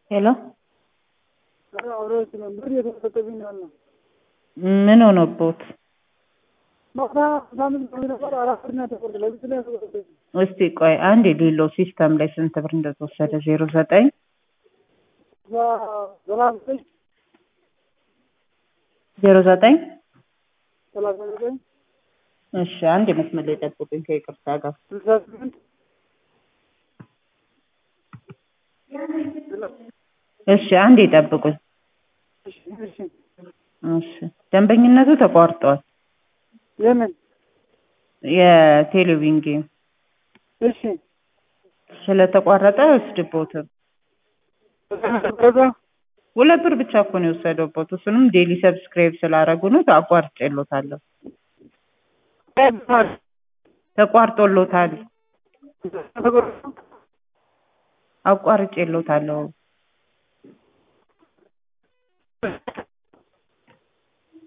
ሄሎ አብረዎች ነበር እየተሰጠብኝ ያለ ምን ሆኖቦት? ማታ ሳምንት ነበር አራት ብር ነው የተቆረጠ ለብስ ላይ ያስቆረጠኝ እስቲ ቆይ አንድ የሌሎ ሲስተም ላይ ስንት ብር እንደተወሰደ ዜሮ ዘጠኝ ሰላሳ ዘጠኝ ዜሮ ዘጠኝ ሰላሳ ዘጠኝ እሺ አንድ የመስመር ላይ ጠብቁኝ ከይቅርታ ጋር ስልሳ ስምንት እሺ አንድ ይጠብቁኝ እሺ እሺ እሺ ደንበኝነቱ ተቋርጧል የምን የቴሌቪዥን ጌም እሺ ስለተቋረጠ አይወስድቦትም ከዛ ሁለት ብር ብቻ እኮ ነው የወሰደቦት እሱንም ዴሊ ሰብስክራይብ ስላደረጉ ነው አቋርጬሎታለሁ ተቋርጦሎታል አቋርጬሎታለሁ